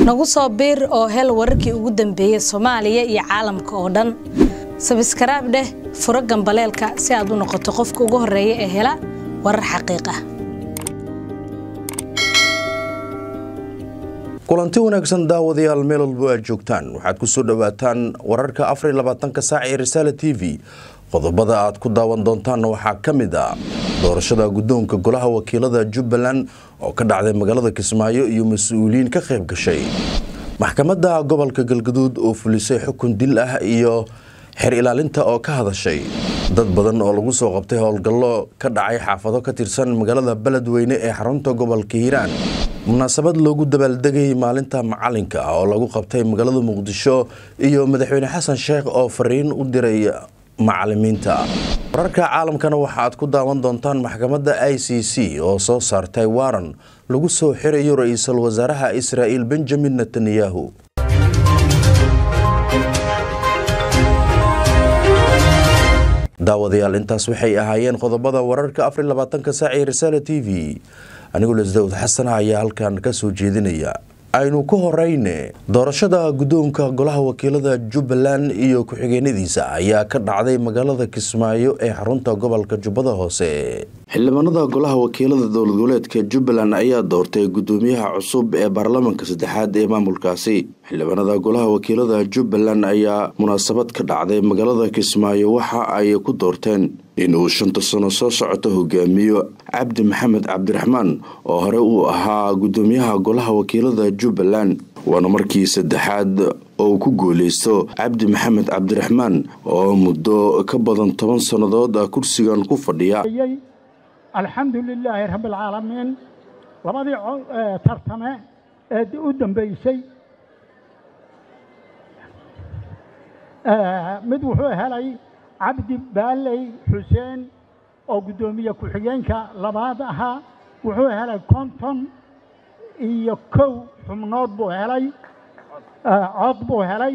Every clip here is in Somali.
nagu soo biir oo hel wararkii ugu dambeeyey soomaaliya iyo caalamka oo dhan sabskaraab dheh furo gambaleelka si aad u noqoto qofka ugu horeeya ee hela warar xaqiiq ah kulanti wanaagsan daawadayaal meel walbo aad joogtaan waxaad ku soo dhowaataan wararka afar iyo labaatanka saac ee risaala t v qodobada aad ku daawan doontaanna waxaa ka mid ah doorashada guddoonka golaha wakiilada jubbaland oo ka dhacday magaalada kismaayo iyo mas-uuliyiin ka qayb gashay maxkamadda gobolka galgaduud oo fulisay xukun dil ah iyo xer ilaalinta oo ka hadashay dad badan oo lagu soo qabtay howlgallo ka dhacay xaafado ka tirsan magaalada beledweyne ee xarunta gobolka hiiraan munaasabad loogu dabaaldegay maalinta macalinka oo lagu qabtay magaalada muqdisho iyo madaxweyne xasan sheekh oo fariin u diray macalimiinta wararka caalamkana waxaaad ku daawan doontaan maxkamadda i c c oo soo saartay waran lagu soo xirayo ra-iisul wasaaraha israa'iil benjamin netanyahu daawadayaal intaas waxay ahaayeen qodobada wararka afar labaatanka saac ee risaala t v anigoo lesdawd xasana ayaa halkan ka soo jeedinaya aynu ku horeyne doorashada guddoonka golaha wakiilada jubbaland iyo ku-xigeenadiisa ayaa ka dhacday magaalada kismaayo ee xarunta gobolka jubbada hoose xildhibaanada golaha wakiilada dowlad goboleedka jubbaland ayaa doortay guddoomiyaha cusub ee baarlamaanka saddexaad ee maamulkaasi xildhibaanada golaha wakiilada jubbaland ayaa munaasabad ka dhacday magaalada kismaayo waxa ay ku doorteen inuu shanta sano soo socoto hogaamiyo cabdi maxamed cabdiraxmaan oo hore uu ahaa guddoomiyaha golaha wakiilada jubbaland waana markii saddexaad oo uu ku guuleysto cabdi maxamed cabdiraxmaan oo muddo ka badan toban sannadood kursigan ku fadhiya alxamdu lilaahi rabbialcaalamiin labadii tartame ee u dambeysay mid wuxuu helay cabdi baaley xuseen oo guddoomiye ku-xigeenka labaad ahaa wuxuu helay konton iyo kow xubnood buu helay cod buu helay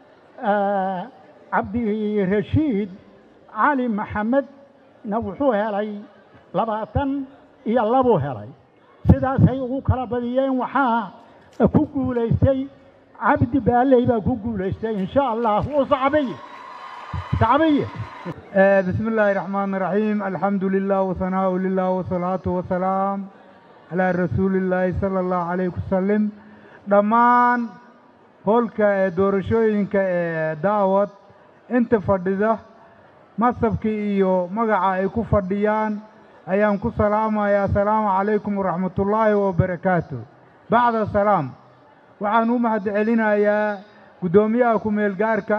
cabdirashiid cali maxamedna wuxuu helay labaatan iyo labuu helay sidaasay ugu kala badiyeen waxaa ku guulaystay cabdi baaley baa ku guulaystay insha allah u sacbiy sacbiye بسم الله الرحمن الرحيم الحمد لله وثناء لله والصلاة والسلام على رسول الله صلى الله عليه وسلم dhammaan hoolka ee doorashooyinka ee daawad inta fadhida masabkii iyo magaca ay ku fadhiyaan ayaan ku salaamayaa asalaamu calaykum waraxmatullaahi wabarakaatu bacda salaam waxaan u mahad celinayaa guddoomiyaha ku-meel gaarka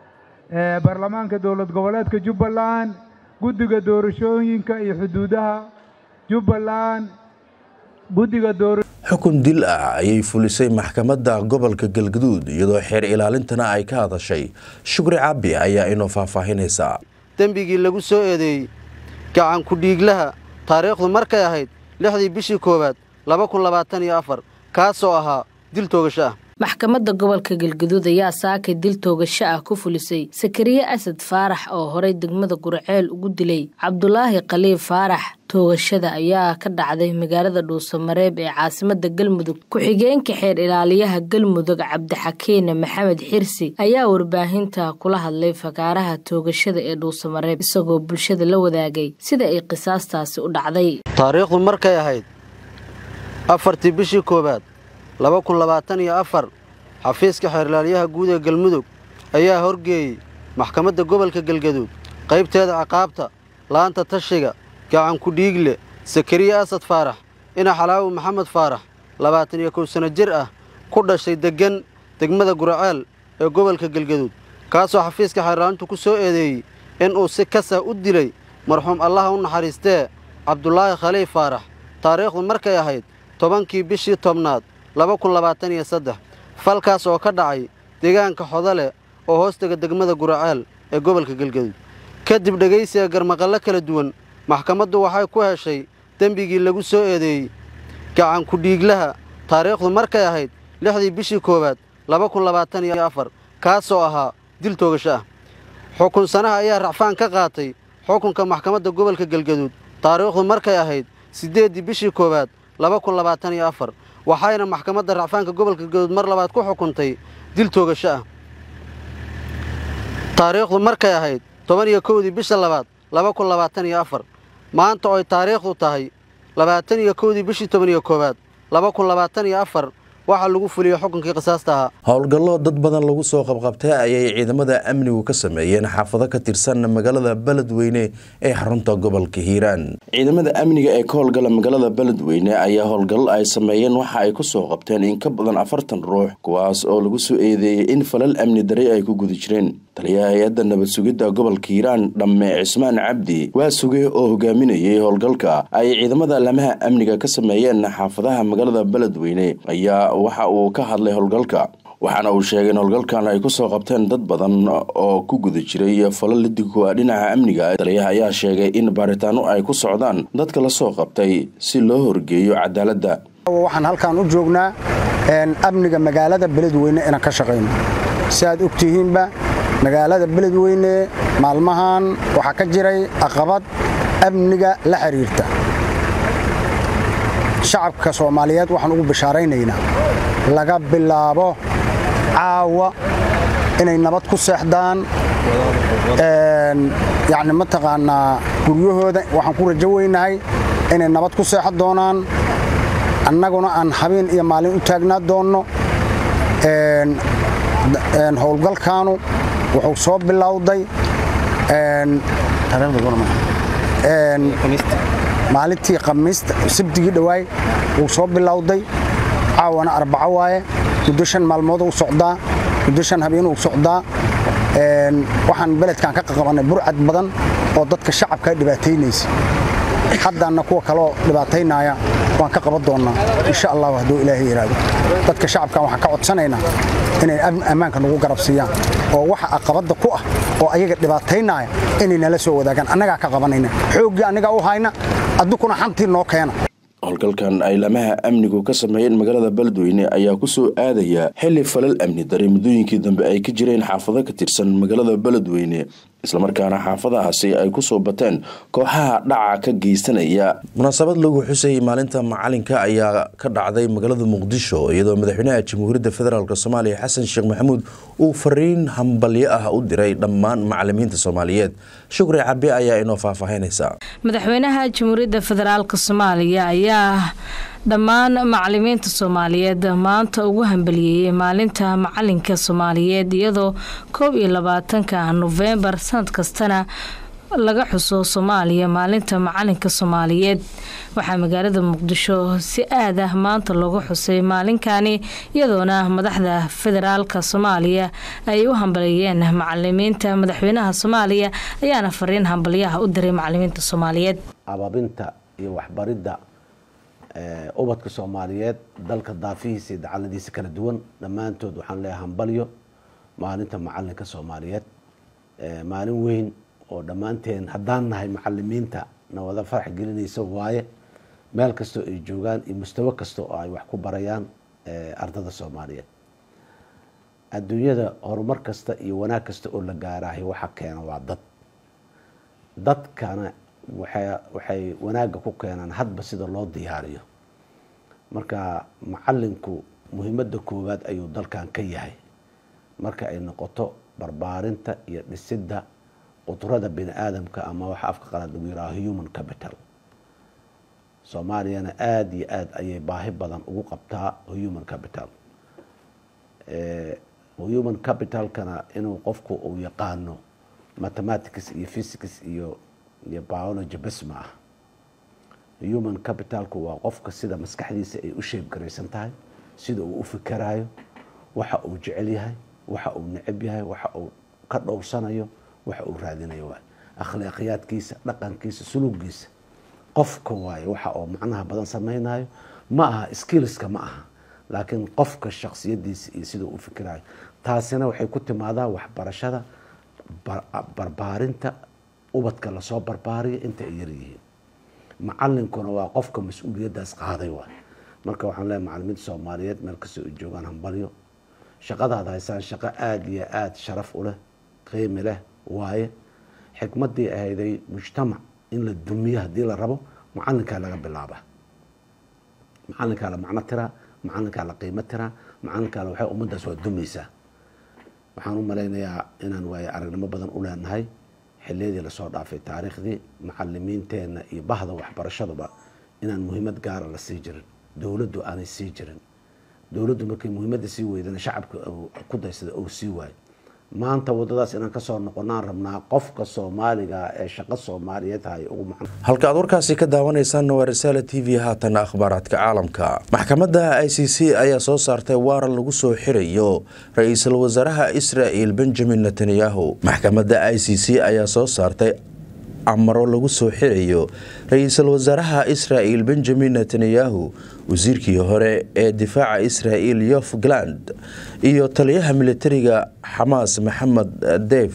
ee baarlamaanka dowlad goboleedka jubbaland guddiga doorashooyinka iyo xuduudaha jubbaland guddiga doora xukun dil ah ayay fulisay maxkamadda gobolka galgaduud iyadoo xeer ilaalintana ay ka hadashay shukri caabi ayaa inoo faahfaahinaysaa dembigii lagu soo eedeeyey gacan ku-dhiiglaha taariikhdu markay ahayd lixdii bishii koowaad laba kun labaatan iyo afar kaasoo ahaa dil toogasho ah maxkamadda gobolka galgaduud ayaa saakay dil toogasho ah ku fulisay sakariye asad faarax oo horey degmada gurceel ugu dilay cabdulaahi khaliif faarax toogashada ayaa ka dhacday magaalada dhuusamareeb ee caasimada galmudug ku-xigeenka xeer ilaaliyaha galmudug cabdixakiine maxamed xirsi ayaa warbaahinta kula hadlay fakaaraha toogashada ee dhuusamareeb isagoo bulshada la wadaagay sida ay qisaastaasi u dhacday taariikhdu markay ahayd afartii bishii koowaad laba kun labaatan iyo afar xafiiska xeerlaaliyaha guud ee galmudug ayaa horgeeyey maxkamadda gobolka galgaduud qaybteeda ciqaabta laanta tashiga gacan ku-dhiigle sakariye asad faarax ina xalaawi maxamed faarax labaatan iyo kow sanno jir ah ku dhashay deggan degmada guraceel ee gobolka galgaduud kaasoo xafiiska xeerlaalintu ku soo eedeeyey inuu si kasah u dilay marxuum allaha u naxariistee cabdulaahi khaliif faarax taariikhdu markay ahayd tobankii bishii tobnaad laba kun labaatan iyo saddex falkaas oo ka dhacay deegaanka xodale oo hoostega degmada guraceel ee gobolka galgaduud kadib dhegaysiga garmaqallo kala duwan maxkamaddu waxay ku heshay dembigii lagu soo eedeeyey gacan ku-dhiiglaha taariikhdu markay ahayd lixdii bishii koowaad laba kun labaatan iyo afar kaasoo ahaa dil toogasho ah xukun sanaha ayaa racfaan ka qaatay xukunka maxkamadda gobolka galgaduud taariikhdu markay ahayd siddeeddii bishii koowaad laba kun labaatan iyo afar waxayna maxkamadda racfaanka gobolka galgaduud mar labaad ku xukuntay dil toogasho ah taariikhdu markay ahayd toban iyo kowdii bisha labaad laba kun labaatan iyo afar maanta oo ay taariikhdu tahay labaatan iyo kowdii bishii toban iyo koowaad laba kun labaatan iyo afar waxaa lagu fuliyey xukunkii qisaasta ahaa howlgallo dad badan lagu soo qabqabtay ayay ciidamada amnigu ka sameeyeen xaafado ka tirsan magaalada beledweyne ee xarunta gobolka hiiraan ciidamada amniga ee ka howlgala magaalada beledweyne ayaa howlgallo ay sameeyeen waxa ay kusoo qabteen in ka badan afartan ruux kuwaas oo lagu soo eedeeyey in falal amni daray ay ku guda jireen taliyaha hay-adda nabad sugidda gobolka hiiraan dhamme cismaan cabdi waa suge oo hogaaminayay howlgalka ay ciidamada lamaha amniga ka sameeyeen xaafadaha magaalada beledweyne ayaa waxa uu ka hadlay howlgalka waxaana uu sheegay in howlgalkan ay kusoo qabteen dad badan oo ku guda jiray falal lidigu ah dhinaca amniga taliyaha ayaa sheegay in baaritaano ay ku socdaan dadka la soo qabtay si loo horgeeyo cadaaladda waxaan halkaan u joognaa amniga magaalada beledweyne inaan ka shaqayno si aad ogtihiinba magaalada beledweyne maalmahan waxaa ka jiray aqabad amniga la xiriirta shacabka soomaaliyeed waxaan ugu bishaaraynaynaa laga bilaabo caawa inay nabad ku seexdaan yacni mataqaanaa guryahooda waxaan ku rajo weynahay inay nabad ku seexan doonaan annaguna aan habeen iyo maalin u taagnaa doonno howlgalkaanu wuxuu soo bilowday maalintii khamiista sabdigii dhowaay wuu soo bilowday caawana arbaco waaye muddo shan maalmood u socdaa muddo shan habeen uu socdaa waxaan beledkan ka qaqabannay burcad badan oo dadka shacabka dhibaataynaysa haddaanna kuwa kaloo dhibaataynaya waan ka qaban doonnaa insha allahu hadduu ilaahay yidhaahdo dadka shacabkan waxaan ka codsanaynaa inay ammaanka nagu garab siiyaan oo waxa aqabadda ku ah oo ayaga dhibaataynaya inay nala soo wadaagaan annagaa ka qabanayna xooggii annagaa u hayna addukuna xantii noo keena howlgalkan ay lamaha amnigu ka sameeyeen magaalada beledweyne ayaa ku soo aadaya xilli falal amni daray muddooyinkii dambe ay ka jireen xaafado ka tirsan magaalada beledweyne islamarkaana xaafadahaasi ay ku soo bateen kooxaha dhaca ka geysanaya munaasabad lagu xusayay maalinta macalinka ayaa ka dhacday magaalada muqdisho iyadoo madaxweynaha jamhuuriyadda federaalk soomaaliya xasan sheekh maxamuud uu fariin hambalyo ah u diray dhammaan macalimiinta soomaaliyeed shukri cabi ayaa inoo faahfaahinaysa madaxweynaha jamhuuriyadda federaalk soomaaliya ayaa dhammaan macalimiinta soomaaliyeed maanta ugu hambaliyeeyey maalinta macalinka soomaaliyeed iyadoo koob iyo labaatanka nofembar sanad kastana laga xuso soomaaliya maalinta macalinka soomaaliyeed waxaa magaalada muqdisho si aad ah maanta loogu xusay maalinkani iyadoona madaxda federaalka soomaaliya ay u hambaliyeeyeen macalimiinta madaxweynaha soomaaliya ayaana fariin hambalyaha u diray macalimiinta soomaaliyeed ababinta iyo waxbaridda ubadka soomaaliyeed dalka daafihiisa iyo dacaladiisa kala duwan dhammaantood waxaan leeyahay hambalyo maalinta macalinka soomaaliyeed maalin weyn oo dhammaanteen haddaan nahay macalimiinta na wada farax gelinaysa waaye meel kastoo ay joogaan iyo mustawo kasta oo ay wax ku barayaan ardada soomaaliyeed adduunyada horumar kasta iyo wanaag kasta oo la gaaraahay waxa keena waa dad dadkana waxay wanaagga ku keenaan hadba sida loo diyaariyo marka macalinku muhiimadda koowaad ayuu dalkan ka yahay marka ay noqoto barbaarinta iyo dhisidda qudrada bini aadamka ama waxa afka qalaad lagu yihaaho human capital soomaaliyana aada iyo aada ayay baahi badan ugu qabtaa human capital human capitalkana inuu qofku uu yaqaano mathematics iyo physics iyo iyo biology bes ma ah human capitalku waa qofka sida maskaxdiisa ay u sheebgaraysan tahay sida uu u fikerayo waxa uu jecel yahay waxa uu necab yahay waxa uu ka dhowrsanayo waxa uu raadinayo waay akhlaaqiyaadkiisa dhaqankiisa sulugiisa qofka waaye waxa oo macnaha badan sameynayo ma aha skillska ma aha laakiin qofka shaksiyadiisa iyo sida u fikirayo taasina waxay ku timaadaa waxbarashada barbaarinta ubadka lasoo barbaariyo inta ay yaryihiin macalinkuna waa qofka mas-uuliyadaas qaaday waay marka waxaan leeyahay macalimiinta soomaaliyeed meel kastoo ay joogaan hambalyo shaqadaad haysaan shaqo aada iyo aada sharaf u leh qiimi leh waaye xikmadii ahayday mujtamac in la dumiyo haddii la rabo macalinkaa laga bilaaba macalinkaa la macno tiraa macalinkaa la qiimo tiraa macalinkaale waxay ummaddaas waa dumaysaa waxaan u malaynayaa inaan waaye aragnimo badan u leenahay xiliyadii lasoo dhaafay taariikhdii macalimiinteenna iyo bahda waxbarashaduba inaan muhiimad gaara la sii jirin dowladdu aanay sii jirin dowladdu markay muhiimadda sii weydana shacabka ku daysada ou sii waayo maanta wadadaas inaan kasoo noqonaan rabnaa qofka soomaaliga ee shaqo soomaaliyeed hay ugu macno halka aad warkaasi ka daawanaysaanna waa risaala t v haatana akhbaaraadka caalamka maxkamadda i c c ayaa soo saartay waaran lagu soo xirayo ra-iisul wasaaraha israa'il benjamin netanyahu maxkamadda i c c ayaa soo saartay amaro lagu soo xirayo ra-iisul wasaaraha israa'il benjamin netanyahu wasiirkii hore ee difaaca israa'il yof galand iyo taliyaha militariga xamaas maxamed deef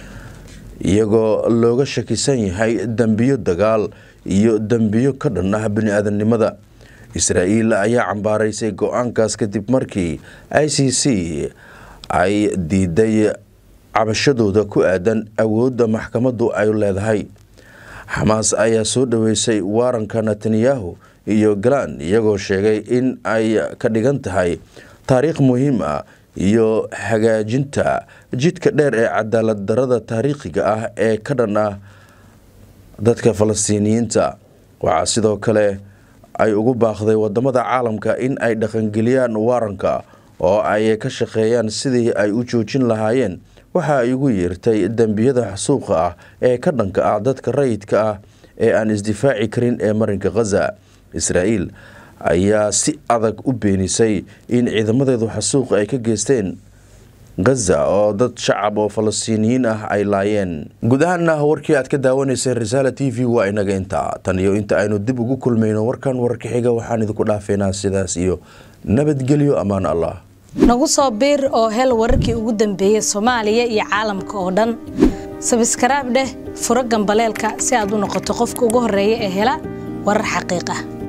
iyagoo looga shakisan yahay dembiyo dagaal iyo dembiyo ka dhan ah bini-aadamnimada israa'iil ayaa cambaaraysay go-aankaas kadib markii i c c ay diiday cabashadooda ku aadan awoodda maxkamaddu ay leedahay xamaas ayaa soo dhaweysay waaranka netanyahu iyo galan iyagoo sheegay in ay ka dhigan tahay taariikh muhiim ah iyo hagaajinta jidka dheer ee cadaalad darada taariikhiga ah ee ka dhan ah dadka falastiiniyiinta waxaa sidoo kale ay ugu baaqday wadamada caalamka in ay dhaqangeliyaan waaranka oo ay ka shaqeeyaan sidii ay u joojin lahaayeen waxa ay ugu yeertay dembiyada xasuuqa ah ee ka dhanka ah dadka rayidka ah ee aan isdifaaci karin ee marinka khaza israa'iil ayaa si adag u beenisay in ciidamadeedu xasuuqa ay ka geysteen khaza oo dad shacab oo falastiiniyiin ah ay laayeen guud ahaana warkii aad ka daawanayseen risaala t v waa inaga intaa tan iyo inta aynu dib ugu kulmayno warkan warka xiga waxaan idinku dhaafeynaa sidaas iyo nabadgelyo ammaan allah nagu soo biir oo hel wararkii ugu dambeeyey soomaaliya iyo caalamka oo dhan sabskaraab dheh furo gambaleelka si aad u noqoto qofka ugu horreeya ee hela warar xaqiiq ah